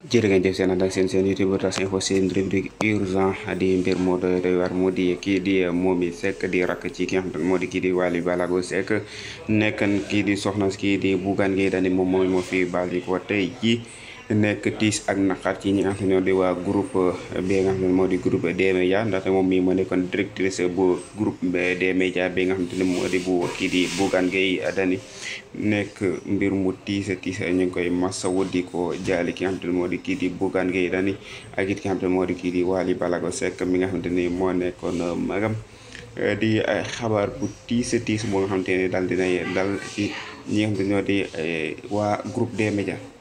jërë ngeen jëf seen ànd ak seen seen youtube tas info seen rubrique urgent di mbir moo doy doy war moo di kii di Momy Seck di rakk ci ki nga xam ne moo di kii di Wally Ballago Seck nekkan kii di soxna kii di Bougane Gueye Dany moom mooy moo fi baal yi ko tey ji nekk tiis ak naqar ci ñi nga xam ne ñoo di waa groupe bi nga xam ne moo di groupe des médias ndaxte moom mii moo nekkoon directrice bu groupe des médias bi nga xam ne moo di bu kii di Bougane Gueye Dany nekk mbir mu tiis tiis ñu ngi koy masawu di ko jaali ki nga xam ne moo di kii di Bougane Gueye Dany ak it ki nga xam ne moo di kii di Wally Ballago Seck mi nga xam ne moo nekkoon magam di xabaar bu tiis tiis boo nga xam te ne daal dinay dal ci ñi nga xam ne ñoo di waa groupe des médias